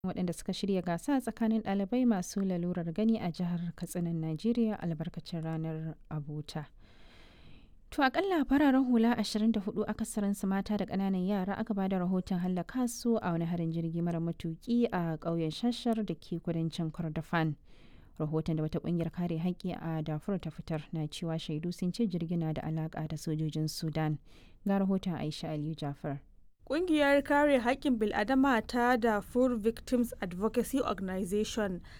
waɗanda suka shirya gasa tsakanin ɗalibai masu lalurar gani a jihar katsinan najeriya albarkacin ranar abota to akalla fararen hula 24 akasarinsu mata da ƙananan yara aka bada rahoton hallaka su a wani harin jirgi mara matuki a ƙauyen shashar da ke kudancin kordofan rahoton da wata ƙungiyar kare haƙƙi a dafur ta fitar na cewa shaidu sun ce jirgin na da alaƙa da sojojin sudan ga rahoton aisha aliyu jafar Ƙungiyar kare haƙƙin bil'adama ta Darfur Victims Advocacy Organization